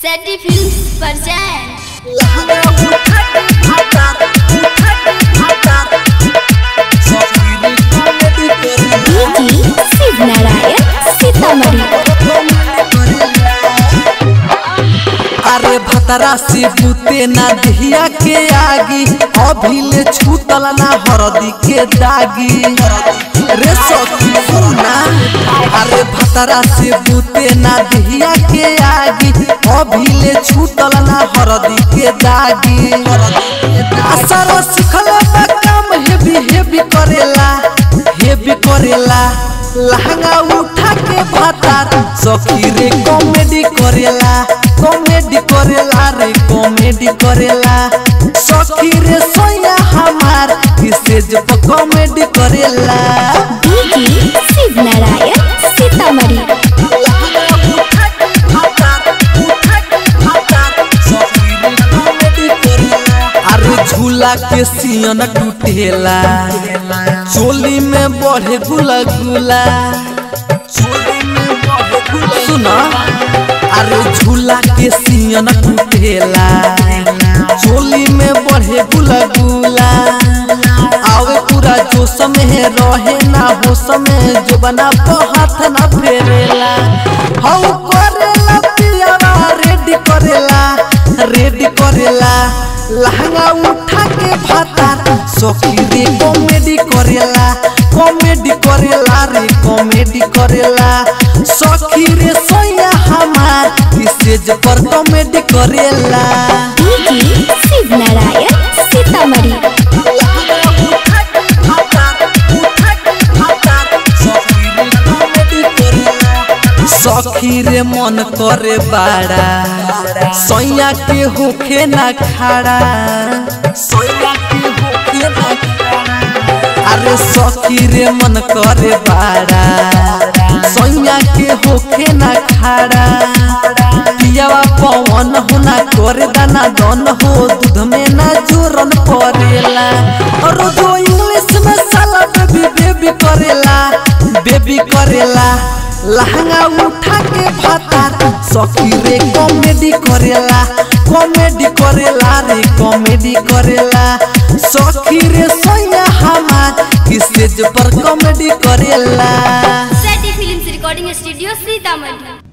सैटी films present DG Shiv Narayan Sitamarhi अरे भतरा से बूते ना दहिया के आगी अभी ले छूतल ना हरदी के दागी रे सखी सुना अरे भतरा से बूते ना दहिया के आगी अभी ले छूतल ना हरदी के दागी असर सिखल बा काम हेवी हेवी करेला हेवी करेला लहंगा उठा के भातार सखी रे कॉमेडी करेला कॉमेडी करेला रे कॉमेडी करेला सखी रे सोया हमार किसे जब कॉमेडी करेला डीजी शिव नारायण सीतामढ़ी अरे झूला के सियन टूटेला चोली में बढ़े गुला गुला सुना अरे झूला के सियन टूटेला चोली में बढ़े गुला गुला आवे पूरा जोश में रहे ना होश में जो बना हाथ ना फेरेला हऊ करेला पियावा रेडी करेला रेडी करेला लहंगा उठा के भातार सखी रे कॉमेडी करेला कॉमेडी करेला रे कॉमेडी करेला सखी रे सोया हमार स्टेज पर कॉमेडी करेला डीजी शिव नारायण सीतामढ़ी सखी रे मन करे बाड़ा सैया के होखे ना खाड़ा सैया के होखे ना खाड़ा अरे सखी रे मन करे बाड़ा सैया के होखे ना खाड़ा पियावा पवन हो ना करे दाना दन हो दूध में ना जोरन पड़ेला और जो इंग्लिश में साला बेबी बेबी करेला बेबी करेला लहंगा उठा के भातार सखी रे कॉमेडी करेला कॉमेडी करेला रे कॉमेडी करेला सखी रे सोया हमार स्टेज पर कॉमेडी करेला सैटी फिल्म्स रिकॉर्डिंग स्टूडियो सीतामढ़ी